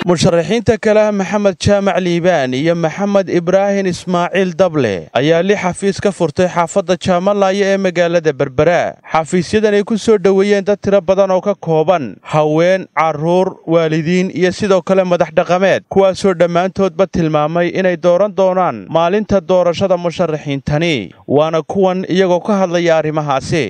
musharaxiinta kale maxamed jaamac liibaan iyo maxamed ibraahin ismaaciil dable ayaa li xafiis ka furtay xaafadda jaamalaayo ee magaalada berbera xafiisyadan ay ku soo dhoweeyeen dad tiro badan oo ka kooban haween carruur waalidiin iyo sidoo kale madax dhaqameed kuwaasoo dhammaantoodba tilmaamay inay dooran doonaan maalinta doorashada musharaxiintani waana kuwan iyagoo ka hadlaya arrimahaasi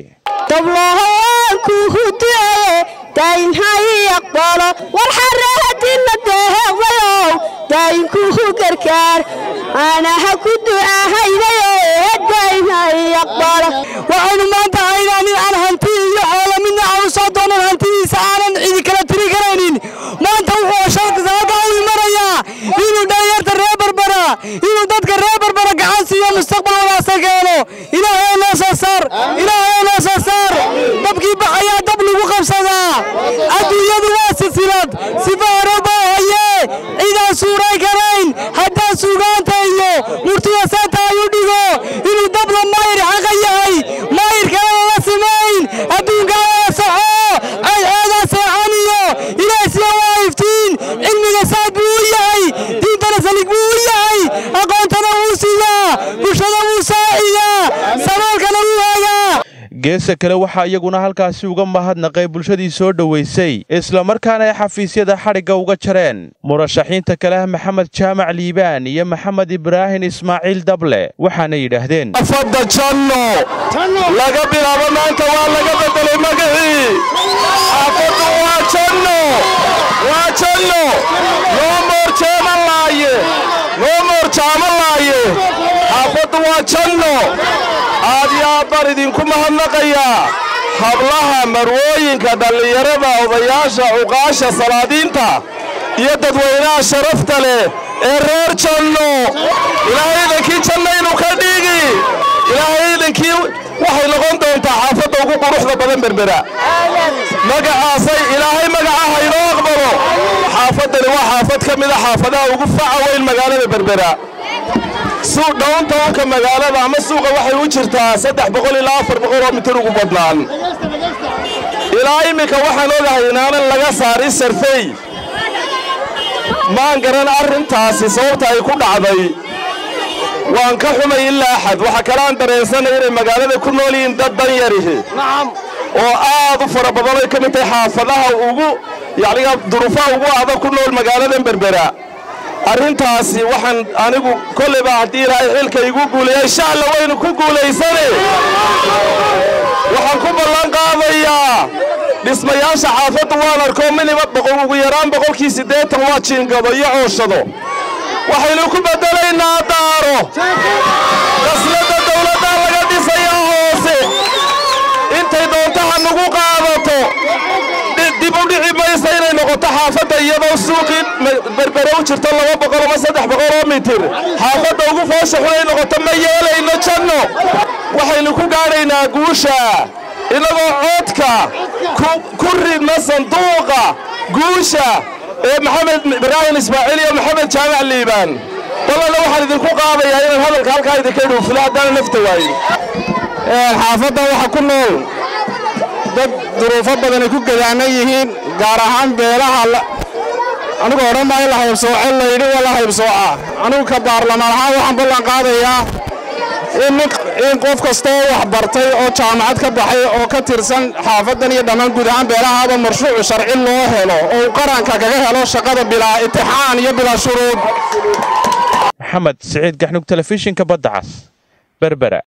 daynhayiaqbalo war xarahadina dehewayow daynkuhu gargaar anaha ku du'ahaydaye daynhayaqbalo waxaynu maanta haynaa nin aan hanti iyo xoolo midna aanu soo doonan hantidiisa aanan cidi kala tiri karaynin maanta wuxuu shalka u imanayaa inuu dhalinyarta reer barbara inuu dadka reer barbara gacan siiyo mustaqbal wanaagsan keeno ilaahay noo soo saar ilaahay noo soo saar dabkii baxayaa dab lagu qabsadaa adduunyadu waa silsilad sifa hore boo haye cidaan suuray karayn haddaan suugaanta iyo murtida saanta ay u dhigo inuu dabla maayir xaqa yahay maayir kalena la simayn adduunkaana soxo cadceedaa seexan iyo ilaahsiya waa iftiin cilmiga saad buu u yahay diintana salig buu u yahay aqoontana wuu siiyaa bulshada wuu saaciyaa saboolkana wuu hegaa geesa kale waxaa iyaguna halkaasi uga mahadnaqay bulshadii soo dhowaysay islamarkaana ay xafiisyada xadhigga uga jareen murashaxiinta kale ah maxamed jaamac liibaan iyo maxamed ibraahin ismaaciil dable waxaana yidhaahdeen afadda janno laga bilaabo maanta waa laga beddelay magacii xaafaddu waa janno waa janno noo moor jeemalaaye noo moor jaamalaaye xaafaddu waa janno aad iyo aad baan idinku mahadnaqayaa hablaha marwooyinka dhallinyarada odayaasha cuqaasha salaadiinta iyo dadweynaha sharafta leh ee reer janno ilaahay idankii jannaynu ka dhigi ilaahay idankii waxay noqon doontaa xaafadda ugu quruxda badan berbera magacaasay ilaahay magaca haynoo aqbalo xaafaddani waa xaafad ka mida xaafadaha ugu faca weyn magaalada berbera suuq downtownka magaalada ama suuqa waxay u jirtaa saddex boqol ilaa afar boqol oo mitir ugu badnaan ilaa iminka waxaan ogahay inaanan laga saarin sarfey maan garan arrintaasi sababta ay ku dhacday waan ka xumay ilaa axad waxaa kaleaan dareensanay inay magaalada ku nool yihiin dad danyarihi oo aad u fara badan ay ka mid tahay xaafadaha ugu yacniga duruufaha ugu adag ku nool magaaladan berbera arrintaasi waxaan anigu kolleyba haddii ilaahay xilka igu guuleeya insha alla waynu ku guulaysane waxaan ku ballan qaadayaa dhismayaasha xaafaddu waan arkoo minima boqol ugu yaraan boqolkii siddeetan waa jiingado iyo cooshado waxaynu ku beddelaynaa daaro qasladda dawladdaa laga dhisayaa hoose intay doontaha nagu qaadato dib u dhici maysa inay noqoto xaafadda iyadoo suuqii berbere u jirto laba boqol ama saddex boqol oo mitir xaafadda ugu foosha xunay noqoto ma yeelayno janno waxaynu ku gaadhaynaa guusha innagoo coodka ku ridna sanduuqa guusha ee maxamed ibraahim ismaaciil iyo maxamed jaamac liibaan ballanna waxaan idinku qaadayaa inaan hadalka halkaa idinka dhuufilo haddaana nafta waayin xaafadda waxa ku nool dad duruufo badanay ku gadaanan yihiin gaar ahaan beelaha anigu odhan maayo la haybsooce layidhi waa la haybsooca anigu ka baarlamaan ahaan waxaan ballan qaadayaa in qof kastoo wax bartay oo jaamacad ka baxay oo ka tirsan xaafaddan iyo dhammaan guud ahaan beelahaaba marshuucu sharci loo helo oo uu qaranka kaga helo shaqada bilaa itixaan iyo bilaa shuruud maxamed siciid gaxnug telefishinka badda cas berbera